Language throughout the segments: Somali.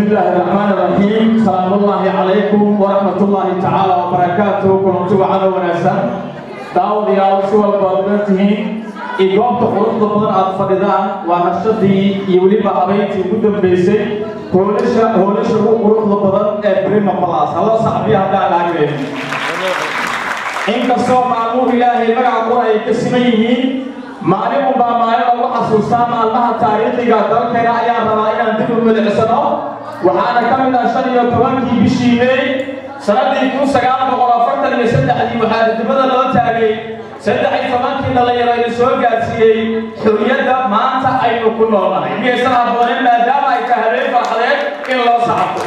الله الرحمن الرحيم سلام الله عليكم ورحمة الله تعالى وبركاته كنت وعد وناسا داود يا رسول البرنامج إجابة قرط بدن أطفالدان ونشدي يولي بحبيتي مدن بيسي هولش هولش هو قرط بدن إبريم خلاص الله صعبي هذا العالم إن كسر معلوم إلهي مع قرأي كسميه maalin unbaa maalin lagu xasuustaa maalmaha taariikhiga dalkeena ayaan rabaa inaan dib u milicsano waxaana ka mid ah shan iyo tobankii bishii meey sanadii kun sagaal boqol afartan iyo saddexdii waxaa didimada loo taagay saddex iyo tobankii dhalinyaro ina soo gaarsiiyey xuriyadda maanta aynu ku noolnahay miyaysan habboonin maadaama ay tahay habeen farxadeed in loo sacabto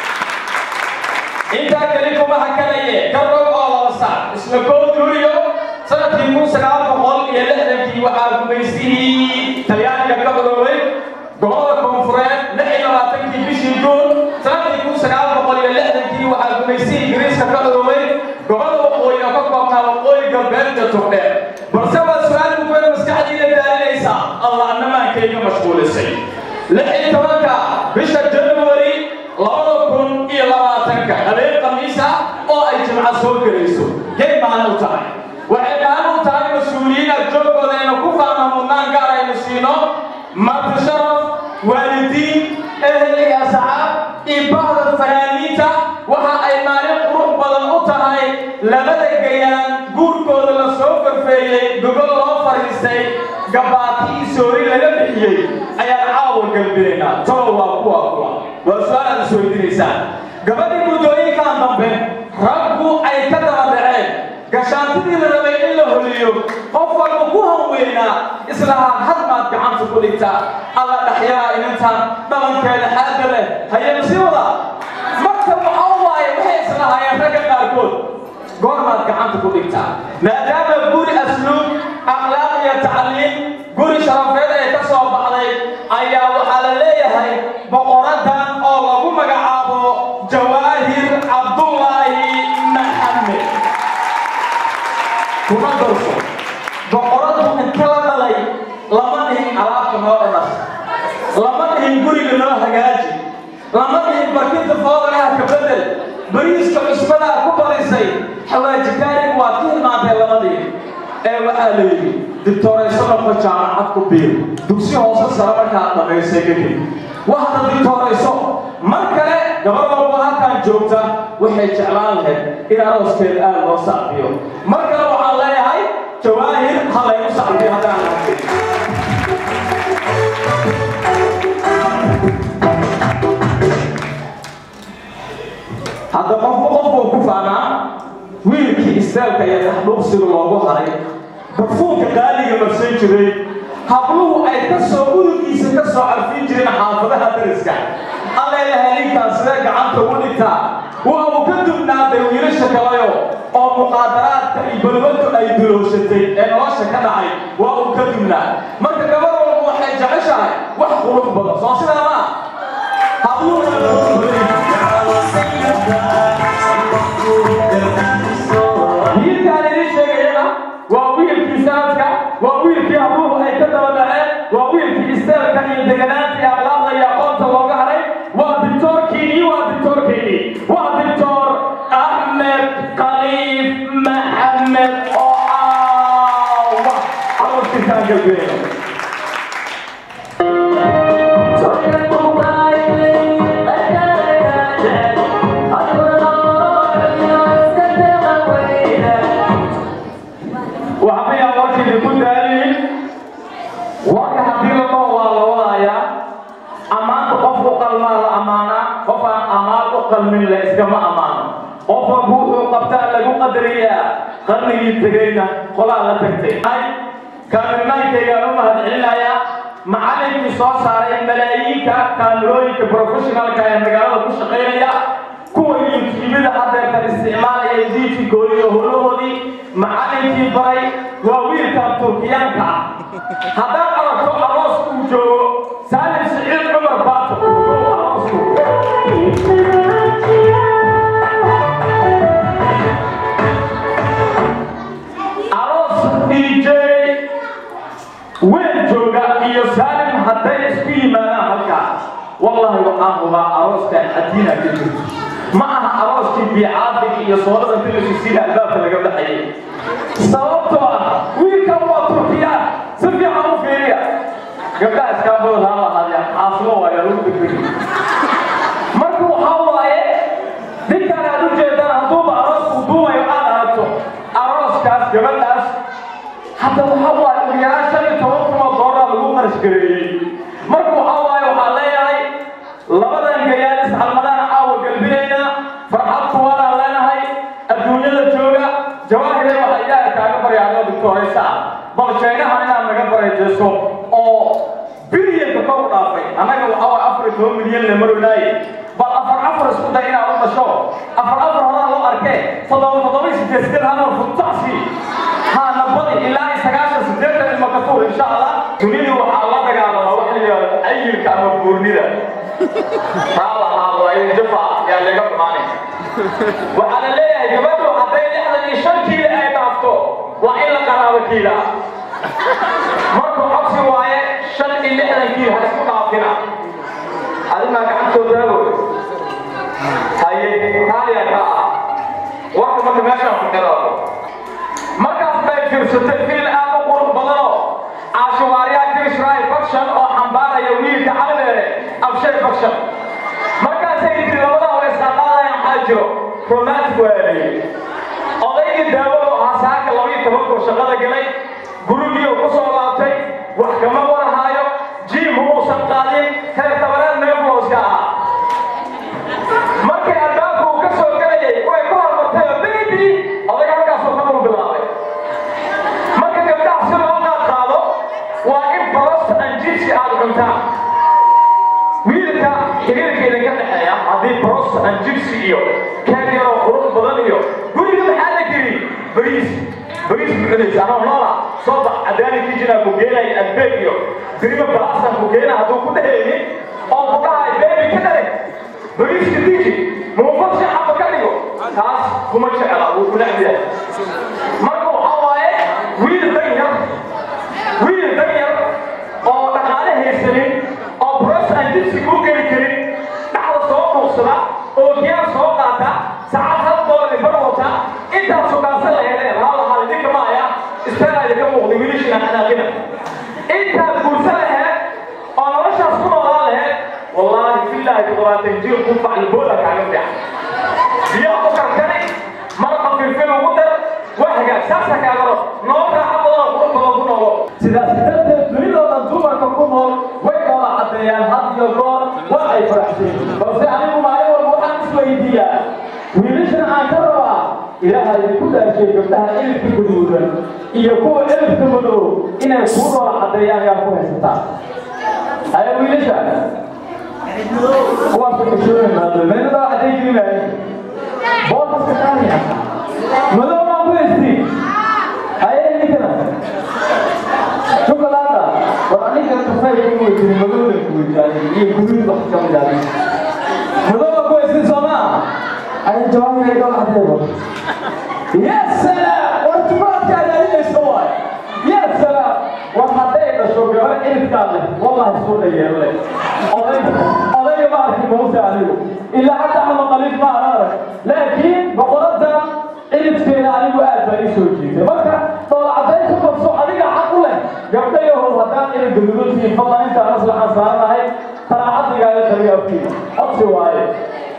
intaa keli kuma hakanaye garrow oo laba saac isla koo duuriyo sanadkii kun sagaal boqol iyo lixdankii waxaa gumaysihii talyaaniga ka cudoway gobolada koonfureed lix iyo labaatankii bishii juun sanadkii kun sagaal boqol iyo lixdankii waxaa gumaysihii ingiriiska ka cudoway gobolada waqooyi oo ka koobnaa waqooyi galbeed iyo tugdheer balse waa su-aal mukuwada maskaxdiina daalinaysa allah annamaankayga mashquulisay lix iyo tobanka bisha january labada kun iyo labaatanka habeen khamiis ah oo ay jimca soo gelayso yay maalin u tahay waxay maalin u tahay mas-uuliyiin adjoogooda aynu ku faano mudnaan gaar aynu siino marti sharaf waalidiin ehel iyo asxaab iyo bahda fanaaniinta waxa ay maalin qurux badan u tahay labada gayaan guurkooda la soo farfeeyey gogol loo fadhiistay gabaati iyo soori laga bixiyey ayaan caawa galbinaynaa tolo waa kuwa kuwa waa su-aal aad isweydiinaysaan gabadhii muddooyinkan dambe raggu ay ka daba dhaceen gashaantidii la rabay in la holiyo qof walba ku hanweynaa islahaa had maad gacanta ku dhigtaa alla dhaxyaa inantan dhabankeeda xaada leh hayeen sii wada marka waxaa waaye waxay islahaayeen ragga qaarkood goormaad gacanta ku dhigtaa maadaama guri asluub akhlaaq iyo tacliim guri sharafeed ay ka soo baxday ayaa waxaa la leeyahay boqoradan oo lagu magacaabo jawaahir cabdullaahi maxamed kuma darso boqoradu inta la dhalay lama dhihin alaabta noo dhanas lama dhihin guriga noo hagaaji lama dhihin barkinta foodanaha ka bedel bariiska cusbadaa ku barisay xawaajikaarig waad ka hilmaantay lama dhihin ee waxaa la yidhi dictoorayso noqo jaamacad ku biir dugsi hoose sare markaad dhamaysay kadib waxaad dictoorayso mar kale gabar walba halkan joogta waxay jeclaan lahayd in arooskeeda aad loo sacbiyo mar kale waxaan leeyahay jawaahir ha laygu sacbiyo haddaan lahayn hadda qofba qofbuu ku faanaa wiilkii isteelka iyo taxdhuuqsiga loogu haray barfuunka qaaliga marsan jiray habluhu ay ka soo udugiisa ka soo carfin jireen xaafadaha dariska alleeyahay ninkaan sidee gacanta ugu dhigtaa waa uu ka dubnaaday wiilasha kalayo oo muqaadaraadka iyo balwadu ay dulooshatay ee nolosha ka dhacay waa uu ka dubnaa marka gabar walba waxay jeceshahay wax qurux badan soo sidaa maa wiilkaan idiin sheegayana waa wiilkii sanadka waa wiilkii habluhu ay ka daba dhaceen waa wiilkii isteelka iyo deganaanta iyo akhlaaqda iyo aqoonta looga haray waa dictoorkiinii waa dictoorkiinii waa dictoor axmed khaliif maxamed oo aawa aroorkiisaan galbeeyo waxbayaan warkayda ku daalinin warka haddii lama waa la wadayaa ammaanta qof u qalmaa la ammaanaa qof aan ammaan u qalmin la iskama ammaano qof walba wuxuu qabtaa lagu qadariyaa qarnigii tegayna qolaa la tagtay kaamirnaankaygaan u mahadcelinayaa macallinkii soo saaray malaayiinka kaamirooyinka professionalka ee magaalada ku shaqaynaya kuwa yuutubida haddeertan isticmaalaya diijinkooda iyo howlahoodii macallinkii baray waa wiilkan turkiyaanka ah haddaad aragto aroos uu joogo saalim siciid cumar baato aroosku aroos dj weyn jooga iyo saalim hadday isku yimaadaan halkaa wallahi waxaan hubaa arooskan xadiina ka jirto ma aha arooskii biicaadiga iyo soodada filisku sida albaabka laga baxayay sababtoo ah wiilkan waa turkiyaan si fiican u fiiriya gabdhaha iskaabooda ha lahaadeen xaasimo waayaa lagu degdegi marka waxaa waaye ninkan aad u jeedaan hadduuba aroosku duumayo aad aragto arooskaas gabadhaas hadda waxaa waaye ugu yaraan shan iyo toban kun oo doolar lagu qarash gareeyey marka waxaa waaye waxaa leeyahay labadan gayaal iscalmadaan caawa galbinayna farxad kuwaanaan leenahay adduunyada jooga jawaahire waxaa ilaahay kaaga baryaadoo doctoraysa ah bal jaynahan inaad naga barayjeeso oo bilyanka kor u dhaafay annaga waxaa waaye afar iyo toban milyan le marolaaye bal afar afar isku day inaad u dhasho afar afar horaa loo arkee toddoba toddoba sideed sideed hadal futacsi haana badi ilaa iyo sagaashan sideetan ilma katuur insha allah dunida waxaa la dagaalamaa waxa la yidhahdo ayilka ama buurnida jafa yaa laga xumaanay waxaa la leeyahay gabadhu hadday lixdan iyo shan kiila ay dhaafto waa in la qaraabo kiila marka codsi waaye shan iyo lixdan kiil ha isku dhaafina adimaa gacantoodaabo haye raaliya ka ah warka marka meeshaan ku xiraado markaas bay fiirsatay fiil aad u qurux badanoo caashuwaaryaa krishray faction oo xambaaraya wiilka calibeere abshay faction markaasay yidhi labadaa way isqaqaadayaan maxaa jiro romantic waayay odaygii daawado ahaa saaka labiyo tobankoo shaqada galay gurigiioo ku soo laabtay wax kama warahaayo jiim muusan qaadin heer tabareed meeflooska ahaa markii albaabka uu ka soo galayay way ku hormartay oo baby oday halkaasoo ka dul bilaabay marka gabdhaha si loo qaad qaado waa in barosta anjibsi aad cuntaan wiilka xiriirka idinka dhexeeya haddii barosta anjibsi iyo keeg yaroo qurux badan iyo guriga maxaa la geli bariis bariis bucunaysa anoo noola soo bax cadaani kijinaa ku geenaya albeeg iyo birima balaasan ku geena hadduu ku dheheynin oo ku dhahay beebi ka dhalay bariiska diji muufad shacaba ka dhigo taas kuma jecla wuu ku necbiyahay marka waxaa waaye wiil dan yar wiil dan yar oo dhaqaale haysanin oo bros aan jibsi kuu geli karin dhaxda soo dhuuqsada oo giyaar soo qaata saacad hal doolar bar wata intaad sugaansan laheedeen haa lahaa idinka maaya istaanaada ka muuqda wiilishina xanaaqina intaad guursa laheed oo noloshaas ku noolaan laheed wallaahi filaahi toddobaatan jir ku faclbooda kaaga fiican biyaha ku karkani maraqa filfil ugu dar waa hagaag saasa kaagaro nolol raaxa badan oo qurux badan ku noolo sidaas darteed dunidoo dhan dumarka ku nool way kala caddeeyaan had iyo goor waa ay faraxsan balse anigu maalin walba waxaan isweydiiyaa wiilashan aan ka rabaa ilaahay ku dhaashay gabdhaha ilibka guduudan iyo kuwa ilibka madow inay kuu noola caddeeyaan yaa ku haysataa aya wiilasha kuwaas kasooyin maado meelada cadday jirimaayo bootaska qaaliya madow maa ku haystiin aya ninkana شوكولاته وأنيك تفاي كوي في مدونة كوي يعني يقولون بس كم جالي مدونة كوي في سما أي جواب يقول هذا يا سلام وارتباط يا جالي السوا يا سلام وحدين الشوكولاتة إلى كامل والله سوى لي يلا أضيف أضيف ما أعرف موسى عليه إلا حتى أنا قليل ما أعرف لكن بقولت ilibkeeda anigu aad baan ii soo jiitay marka doolacadayn ku qabso adiga xaq u leh gabdhayahow haddaan ina gaduudantihiin fadlan intaan maslaxan saaranahay taraacaddigaaga qaliya afkiina codsi waaye